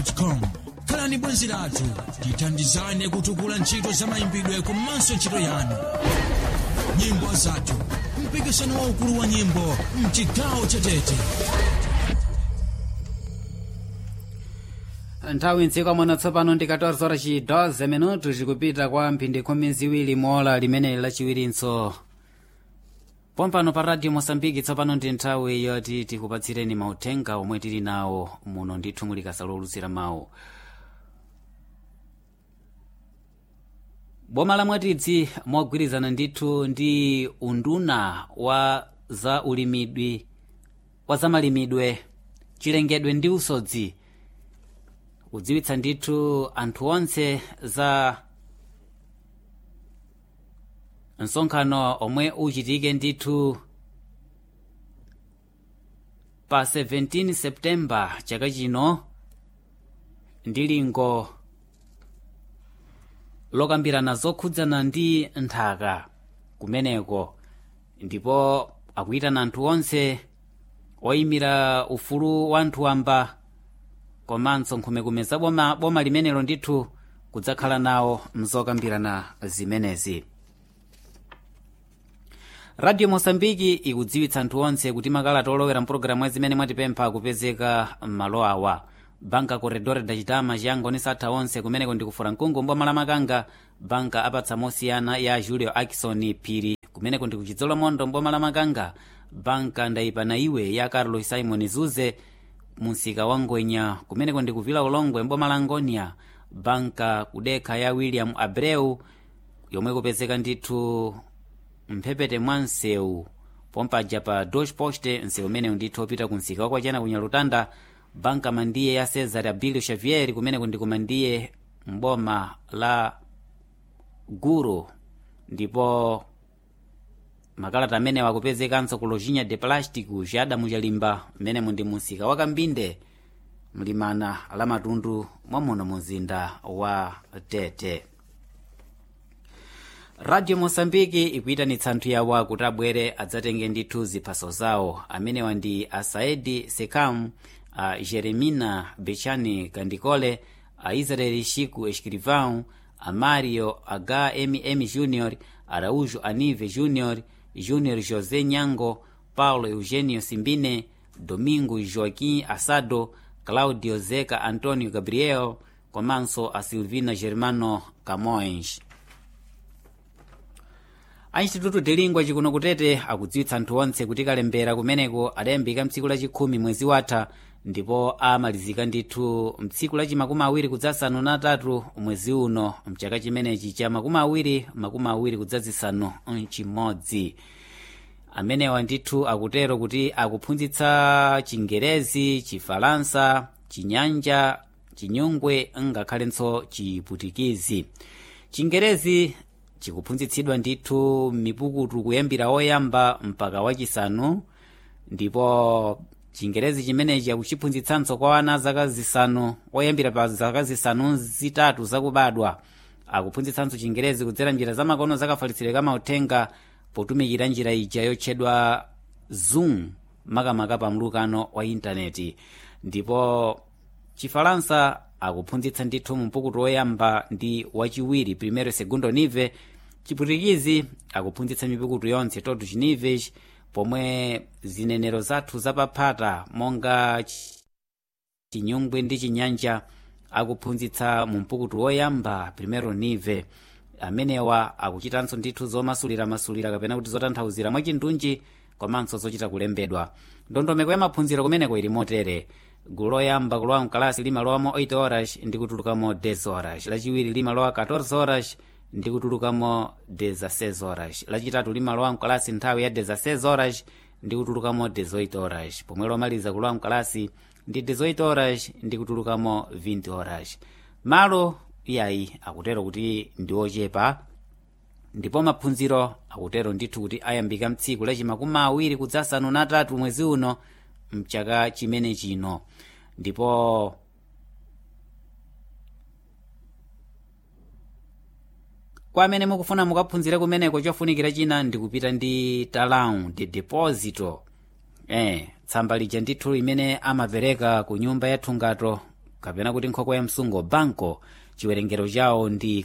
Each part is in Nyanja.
com khalani bwenzi lathu tithandizane kutukula ntchito za mayimbidwe komanso ntchito yanu nyimbo zathu mpikisano waukulu wa nyimbo mchigawo chatete nthawi mdziko muno tsopano ndi 14 horas chi 12 minutos zikupita kwa mphindi khumi ziwiri mola limeneli lachiwirinso pompano pa radio mosambiki tsopano ndi nthawi yoti tikupatsireni mauthenga omwe tili nawo muno ndithu muli kasalo olutsira mawu boma la mwatidzi mogwirizana ndithu ndi unduna wa za ulimidwi wa zamalimidwe chilengedwe ndi usodzi kudziwitsa ndithu anthu onse za msonkhano omwe uchitike ndithu pa 17 septemba chaka chino ndi lingo lokambirana zokhudzana ndi nthaka kumeneko ndipo akuyitana anthu onse oyimira ufulu wa anthu wamba komanso nkhumekume za boma, boma limenelo ndithu kudzakhala nawo mzokambirana zimenezi radio mosambiki ikudziwitsa anthu onse kuti makalata olowera mpulogalamu zimene mwatipempha akupezeka m'malo awa banka corredor da chitama chiyangoni satha onse kumeneko ndikufura mkungu mboma la makanga banka apatsa mosiyana ya julio akison phiri kumeneko ndikuchidzolo mondo mboma la makanga banka ndayipana iwe ya carlos simon zuze munsika wa ngwenya kumeneko ndikuvila ulongwe mboma la ngonia banka kudekha ya william abreu yomwe kupezeka ndithu mphepete mwa msewu pompaja pa deutsche poste msewu umenewu ndithu opita kunsika wakwachana kunyalutanda banka mandiye ya cesar abilio xavier kumeneko ndikumandiye mboma la guru ndipo makalata amene wakupezekanso ku lojinha de plástico ca adamu chalimba mmenemu ndi munsika wa kambinde mlimana la matundu mwamuno muzinda wa tete radio mosambiki ikuyitanitsa anthu yawa kuti abwere adzatenge ndithu ziphaso zawo amenewa ndi asaedi sekam a jeremina bechani kandikole a israeli chico escrivão a mario hmm junior araújo anive junior júnior josé nyango paulo eugênio simbine domingo joaquim assado claudio zeca antônio gabriel komanso a silvina germano camões a instituto de lingua chikuno kutete akudziwitsa anthu onse kuti kalembera kumeneko adayambika mtsiku lachikhumi mwezi watha ndipo amalizika ndithu mtsiku lachi makumi awiri kudzasanu na tatu mwezi uno mchaka chimenechi cha makumi awiri makumi awiri kudzazisanu chimodzi amenewa ndithu akutero kuti akuphunzitsa chingerezi chifalansa chinyanja chinyungwe ngakhalenso chiputikizi chingerezi chikuphunzitsidwa ndithu mipukutu kuyambira oyamba mpaka wachisanu ndipo chingerezi chimenechi akuchiphunzitsanso kwa ana zaka zisanu oyambira pa zaka zisanu zitatu zakubadwa akuphunzitsanso chingerezi kudzera njira zamakono zakafalitsidwe kamauthenga potumikira njira ija yotchedwa zoom makamaka pa mlukano wa intaneti ndipo chifalansa akuphunzitsa ndithu mumpukutu woyamba ndi wachiwiri primero segundo nive chiputikizi akuphunzitsa mipukutu yonse todo chinives pomwe zinenero zathu zapaphata monga chinyungwe ndi chinyanja akuphunzitsa mumpukutu woyamba primero nive amenewa akuchitanso ndithu zomasuliramasulira kapena kuti zotanthauzira mwachindunji komanso zochita kulembedwa ndondomeko ya maphunziro kumeneko ili motere gulu loyamba kulowa mkalasi limalowamo 8 horas ndi kutulukamo 10 horas lachiwiri limalowa 14 horas ndi kutulukamo 16 horas lachitatu limalowa mkalasi nthawi ya 16 horas ndi kutulukamo 18 horas pomwe lomaliza kulowa mkalasi ndi 18 horas ndi kutulukamo 20 horas malo iyayi akutero kuti ndi ochepa ndipo maphunziro akutero ndithu kuti ayambika mtsiku lachimakumi awiri kudzasanu na tatu mwezi uno mchaka chimene chino ndipo kwa amene mukufuna mukaphunzire kumeneko chofunikira china ndikupita ndi talau de deposito eh tsamba lija ndithu limene amapereka ku nyumba ya thungato kapena kuti nkhokwe ya msungo banco chiwerengero chawo ndi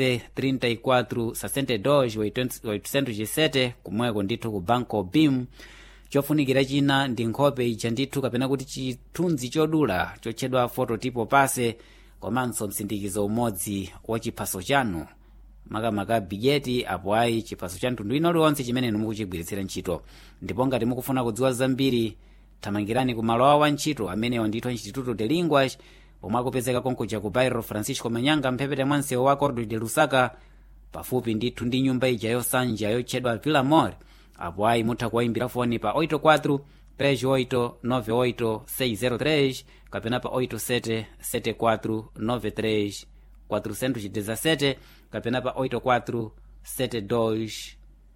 1434 kumweko ndithu ku banco bim chofunikira china ndi nkhope ija ndithu kapena kuti chithunzi chodula chotchedwa fototipo pase komanso msindikizo umodzi wa chiphaso chanu makamaka bijeti apo ayi chiphaso cha mtundu ino liwonse chimene mukuchigwiritsira ntchito ndipo ngati mukufuna kudziwa zambiri thamangirani ku malo awo a ntchito amenewa ndithu instituto de linguas pomwe akupezeka konkuja ku bairro francisco manyanga mphepete mwa msewu wa cordo de lusaka pafupi ndithu ndi nyumba ija yosanja yotchedwa villa mor apo ayi mutha kuwayimbira foni pa 84 38 98 603 kapena pa 87 74 93 417 kapena pa 84 72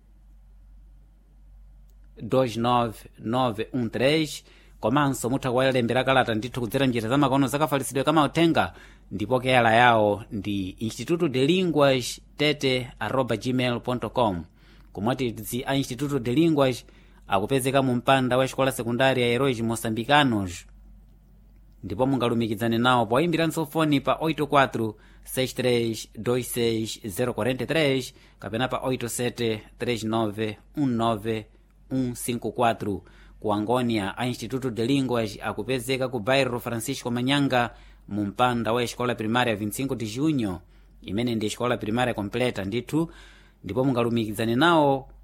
29913 komanso mutha kuwalembera kalata ndithu kudzera njira za makono zakafalitsidwe kamauthenga ndipo keyala yawo ndi instituto de linguas tete arroba gmail com komwatidzi a instituto de linguas akupezeka mu mpanda wa xikola sekundária heróis moçambicanos ndipo mungalumikizane nawo poyimbiranso foni pa 84 6326043 kapena pa 87 39 19 154 ku angônia a instituto de línguas akupezeka ku bairro francisco manyanga mu mpanda wa escola primária 25 de junho imene ndi escola primária completa ndithu ndipo mungalumikizane nawo